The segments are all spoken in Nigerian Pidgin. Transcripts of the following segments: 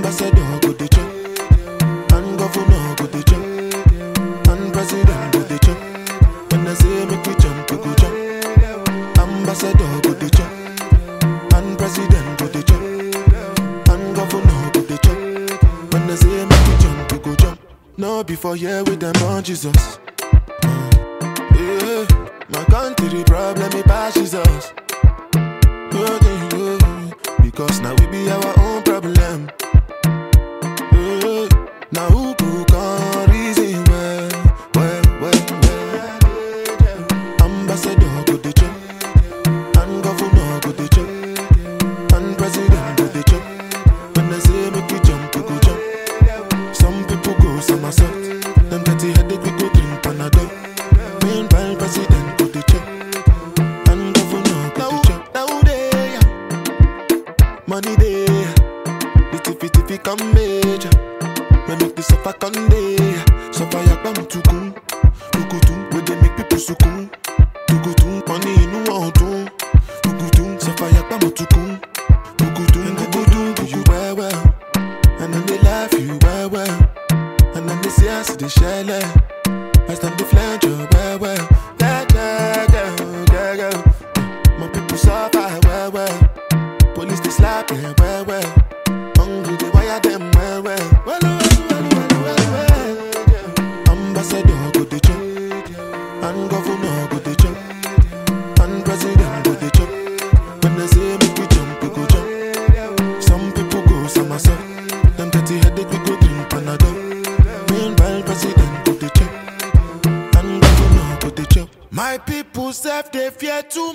Ambassador go dey chop, and governor go dey chop, and president go dey chop. When I say make we jump, we go jump. Ambassador go dey chop, and president go dey chop, and governor go dey chop. When I say make we jump, we go jump. No before here with them on Jesus. Yeah, my country problem it passes us. Yeah, yeah, yeah. Because now we be our own problem. Yeah, now who go come reason well, well, well, well. Ambassador go dey chop, and governor go dey chop, and president go dey chop. When I say make we jump, we go jump. Some people go somersault, them dirty headache we go drink Panadol. Meanwhile, president go dey chop, and governor go dey chop. Now they money they, the tiffy tiffy come major. Me make the suffer come day, suffer yakba mutukun, tukutun, where they make people sukun, tukutun, money inu ọdun, tukutun, suffer yakba mutukun, tukutun, tukutun, do you well well, and then they laugh you well well, and then they say I see the shell. I stand the flange you well well, yeah yeah yeah yeah yeah. My people suffer well well. Police they slap them well well. Hungry they wire them well well. Well well well well well well. Ambassador go dey chop, and governor go dey chop, and president go dey chop. When I say make we jump, we go jump. Some people go somersault. Them dirty headache we go drink Panadol. Meanwhile president go dey chop, and governor go dey chop. My people self they fear too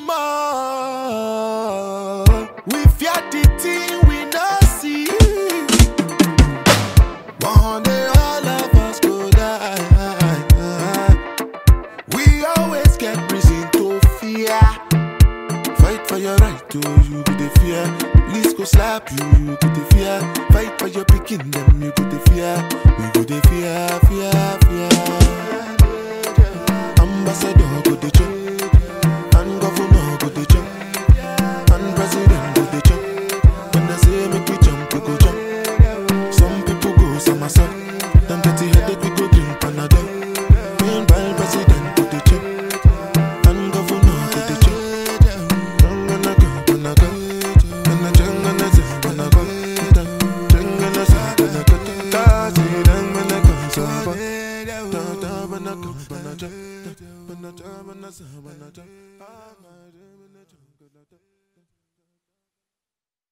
much. We fear the thing we not see. One day all of us go die. We always get reason to fear. Fight for your right to you go the fear. Police go slap you, you go the fear. Fight for your picking them, you go the fear. We go the fear, fear, fear. Ambassador go the chop, and governor go the chop, and president go the chop. When I say make we jump, we go jump. Some people go somersault. Them dirty headache we go drink Panadol. Meanwhile president go the chop, and governor go the chop. Jangana go, gonna go, gonna jangana say, gonna go, jangana say, gonna go, tazi, jangana go, so ba, da da bana go, bana ja, da, bana ja, bana sa, bana ja, ah, ma, ja, bana ja, gonna ja.